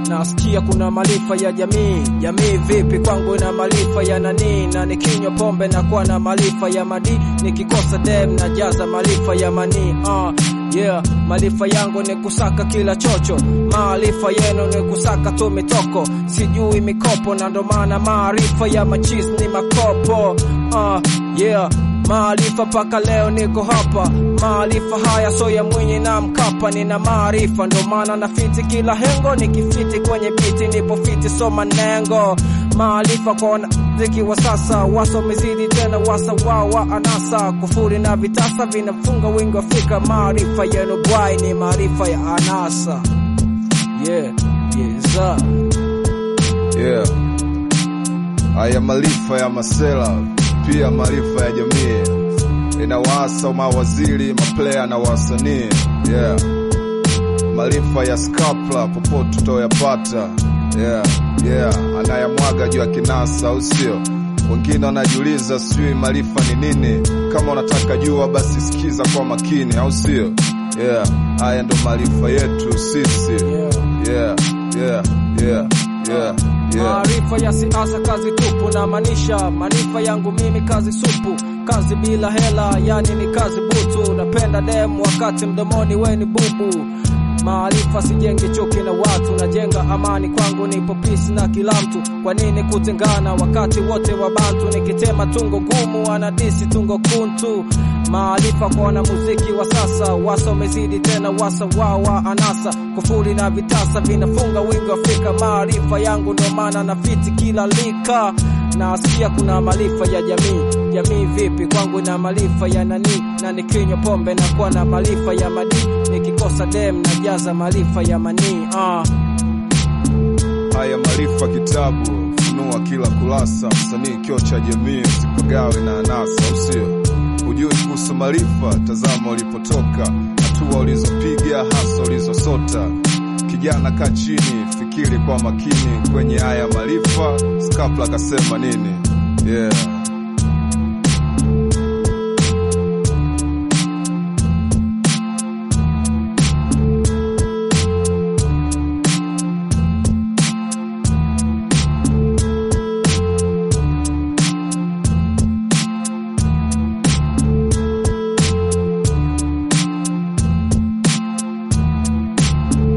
nasikia kuna maarifa ya jamii. Jamii vipi? Kwangu ina maarifa ya nani? Na nikinywa pombe na kuwa na maarifa ya madi, nikikosa dem na jaza maarifa ya mani. Uh, yeah, maarifa yangu ni kusaka kila chocho, maarifa yenu ni kusaka tu mitoko, sijui mikopo, na ndo maana maarifa ya machis ni makopo. Uh, yeah maarifa mpaka leo niko hapa. Maarifa haya so ya Mwinyi na Mkapa, nina maarifa ndo maana na fiti kila hengo, nikifiti kwenye biti nipo fiti, so manengo maarifa kwa wanaziki wa sasa, wasomezidi tena wasa wao wa anasa, kufuri na vitasa vinafunga wingi wa Afrika. Maarifa yenu bwai ni maarifa ya anasa. Yeah, yes, sir. Yeah. Haya maarifa ya masela pia maarifa ya jamii inawaasa mawaziri, maplaya na wasanii. Yeah. Maarifa ya skapla popote utoyapata. Yeah. Yeah. Anayamwaga juu ya kinasa, au sio? Wengine wanajiuliza sijui maarifa ni nini. Kama unataka jua, basi sikiza kwa makini, au sio? Yeah. Haya ndo maarifa yetu sisi. Yeah. Yeah. Yeah. Yeah. Yeah. Yeah. Maarifa ya siasa kazi tupu, na maanisha maarifa yangu mimi kazi supu, kazi bila hela, yani ni kazi butu. Napenda dem wakati mdomoni weni bubu. Maarifa sijengi chuki na watu, najenga amani. Kwangu nipo peace na kila mtu. Kwa nini kutengana wakati wote wa bantu? Nikitema tungo gumu anadisi tungo kuntu. Maarifa kwa wanamuziki wa sasa, wasa wamezidi tena wasa wao wa anasa, kufuri na vitasa vinafunga wingi wa Afrika. Maarifa yangu ndo maana na fiti kila lika, nasikia kuna maarifa ya jamii. Jamii vipi? Kwangu ina maarifa ya nani? Na nikinywa pombe na kuwa na maarifa ya madi, nikikosa dem na jaza maarifa ya manii. Uh. Haya maarifa kitabu funua kila kurasa, msanii kio cha jamii, usipagawe na anasa, au sio? Hujui kuhusu maarifa, tazama ulipotoka, hatua ulizopiga, hasa ulizosota. Kijana kaa chini, fikiri kwa makini kwenye haya maarifa. Skapla akasema nini? Yeah.